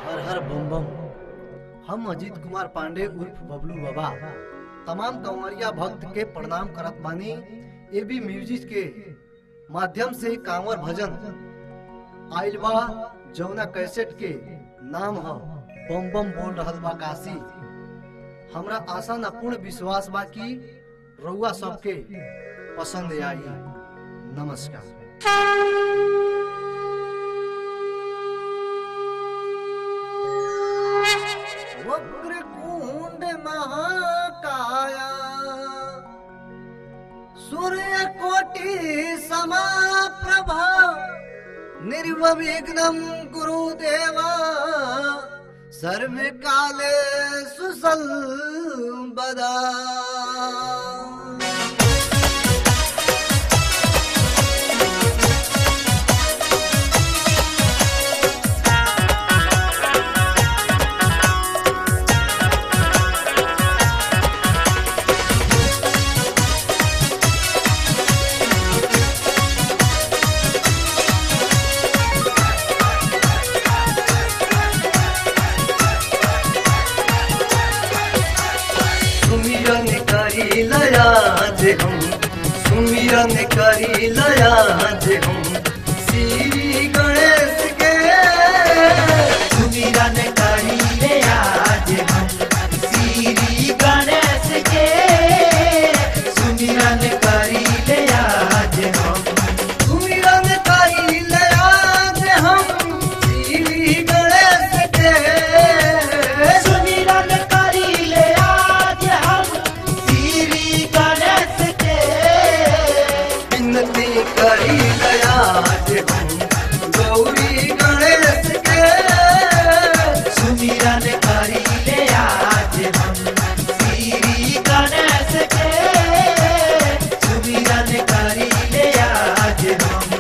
हर हर बम बम हम अजीत कुमार पांडे उर्फ बबलू बाबा तमाम कंवरिया भक्त के प्रणाम करत बानी एबी म्यूजिक के माध्यम से कांवर भजन आइल बा जौना कैसेट के नाम ह बम बम बोल रहल बा काशी हमरा आशा न पूर्ण विश्वास बा कि रउआ सबके पसंद आई नमस्कार वक्रकुंड महाकाया सूर्य कोटि समाप्रभा निर्विघ्नं गुरुदेवा सर्वे काले सुसंबदा सुमिरन करी लया जे हम सुमिरन करी लया जे हम श्री गणेश के सुमिरन करी ले आज हम श्री गणेश के सुमिरन करी ले आज हम सुमिरन करी लया जे हम श्री गणेश के सुमिरन करी ले आज हम श्री गणेश के विनती करी लया जे हम गौरी गणेश के सुमिरन करी ले आज हम श्री गणेश के सुमिरन करी ले आज हम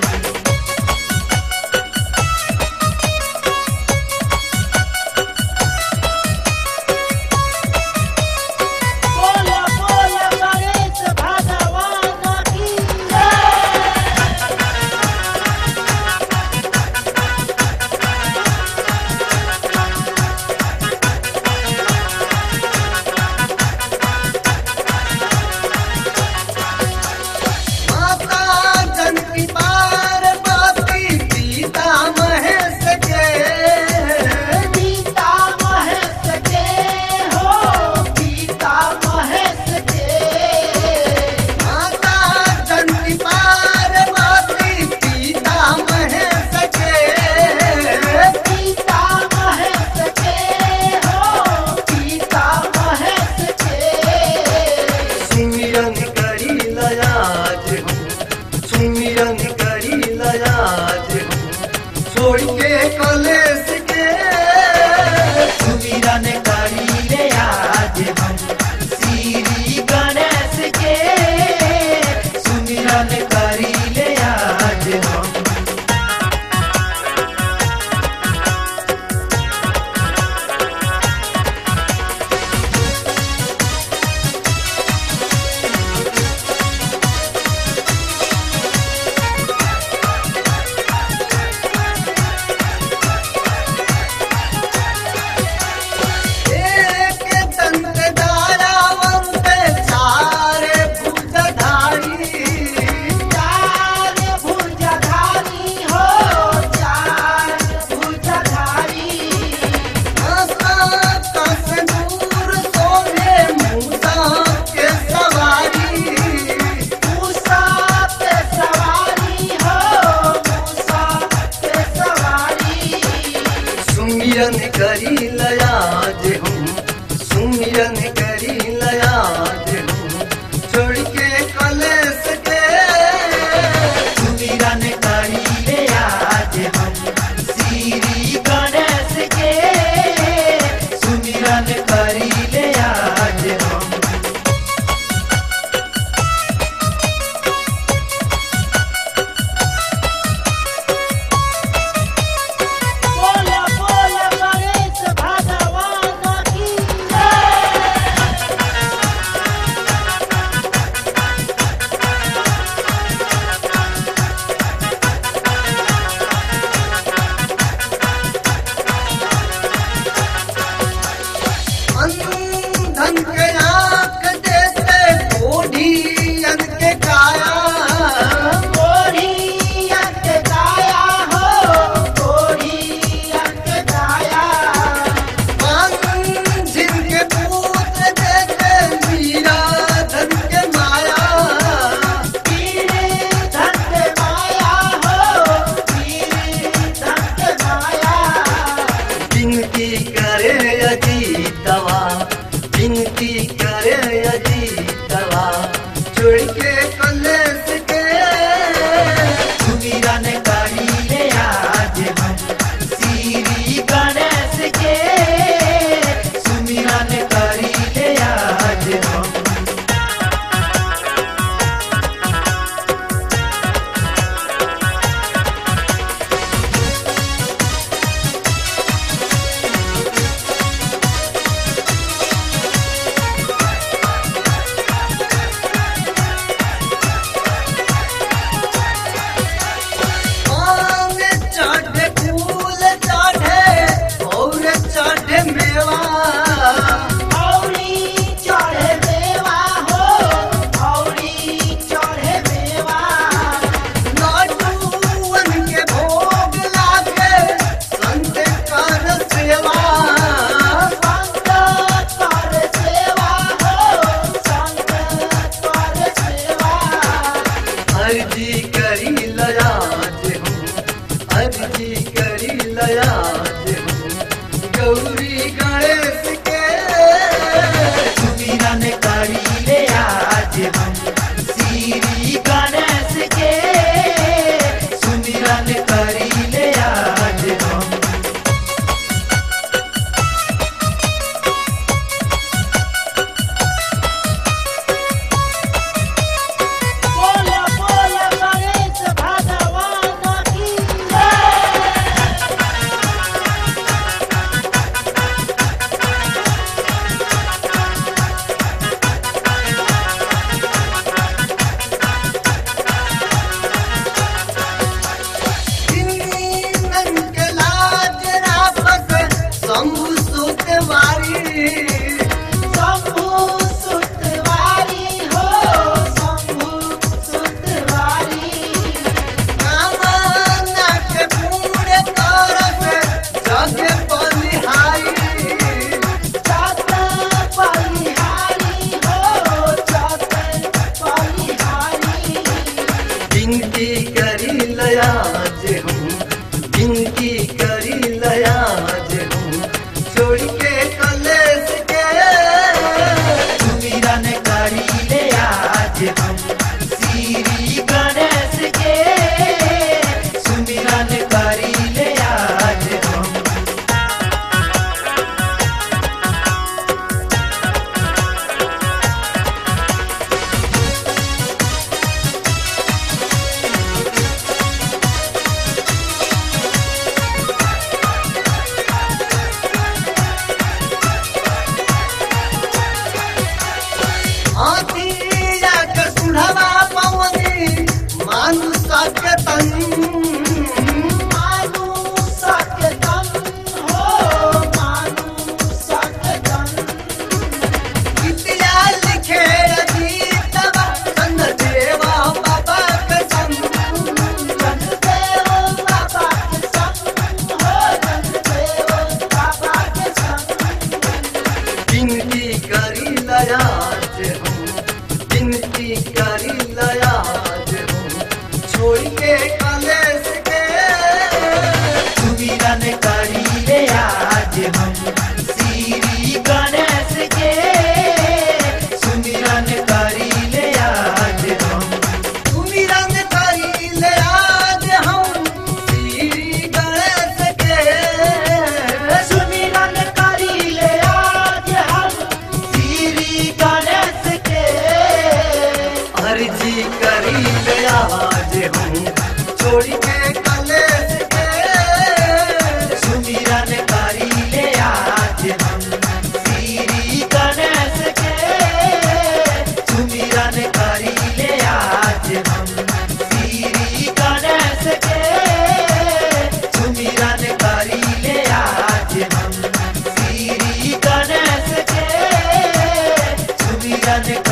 बोला बोला गणेश भगवान की जय माता जनकी पार्वती सीता महेश के सीता महेश के हो सीता महेश के माता जनकी पार्वती सीता महेश के सीता महेश के हो सीता महेश के सुमिरन करी लयाज हम सुमिरन करी लयाज हम छोड़ के कलेश के सुमिरन करी ले आज हम श्री गणेश के सुमिरन करी ले आज हम एक दंत धारावंत चार भुजधारी चार भुजधारी हो चार भुजधारी दूर सोने मूसा के सवारी मूसा पे सवारी हो मूसा पे सवारी सुमिरन करी लयाज हम सुमिरन करी लयाज हम छोड़ के कलेश के सुमिरन करी ले आज हम श्री गणेश के सुमिरन करी ले आज हम बोला बोला गणेश भगवान विनती करे अजीतवा विनती करे अजीतवा छोड़ के कलेश के सुमिरन करीले आज हम श्री गणेश के सुमिरन करीले आज हम आम चढ़े फूल चढ़े और चढ़े मेवा औरी चढ़े देवा हो औरी चढ़े देवा लाडूअन के भोग लागे संत कर सेवा संत कर सेवा हो संत कर सेवा अर्जी करी लयाज हूँ अर्जी करी लयाज हूँ गौरी गणेश के सुमिरन करीले आज हम श्री गणेश के सुमिरन करीले आज हम बोला बोला गणेश भगवान की तीनन के लाज रापक शंभु सुत मारी शंभु सुतवारी हो शंभु सुतवारी कामना के पूरे तरफ जग बलिहारी चात बलिहारी हो चात बलिहारी विनती करी लयाज हूँ विनती करी लयाज हूँ छोड़ के कलेश के सुमिरन करीले आज हम श्री गणेश के सुमिरन करीले आज हम आतिया के सुढ़वा पवनी मानुष के तन मानु सकदम हो मानु सकदम विद्या लिखे अजीतवा चंद देवा बाबा के संग जनदेव बाबा के संग हो जनदेव बाबा के संग विनती करी लयाज हूँ विनती करी लयाज हूँ छोड़ के कलेश के सुमिरन करीले आज हम श्री गणेश के सुमिरन करीले आज हम सुमिरन करी लयाज हम श्री गणेश के सुमिरन करीले आज हम श्री गणेश के अर्जी करी लयाज हूँ छोड़ के कलेश के सुमिरन करीले आज हम श्री गणेश के सुमिरन करीले आज हम श्री गणेश के सुमिरन करीले आज हम श्री गणेश के सुमिरन